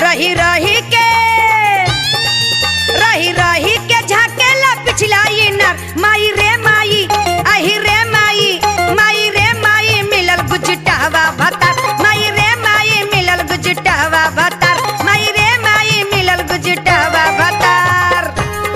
रही रही के रही रही के झाकेला पिछला इनर माई रे माई आही रे माई माई रे माई मिलल गुजटावा भतार माई रे माई मिलल गुजटावा भतार माई रे माई मिलल गुजटावा भतार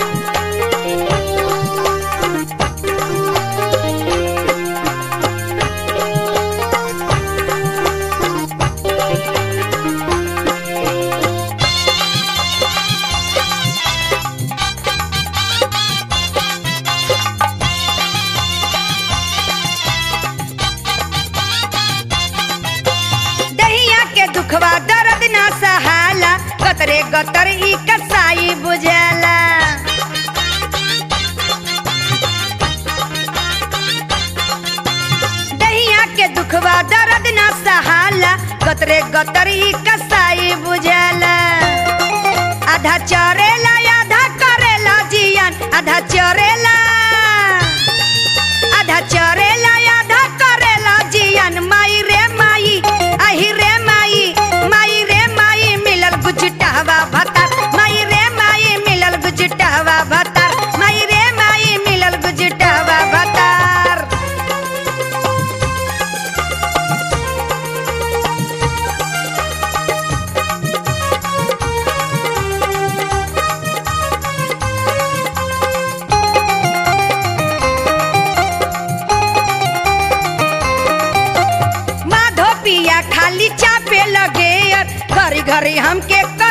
दहिया के दुखवा दर्द ना सहाला गतरे गतर ई कसाई बुझाला दहिया के दुखवा दर्द ना सहाला गतरे गतर ई कसाई बुझाला आधा चरेला आधा करेला जियन आधा चरेला आधा चरेला आधा करेला जियन माई रे माई आही रे माई माई रे माई मिलल गुजटावा भतार माई रे माई मिलल गुजटावा भतार माई रे माई मिलल गुजटावा भतार माधो पिया खाली चापे लगे घरी घरी हमके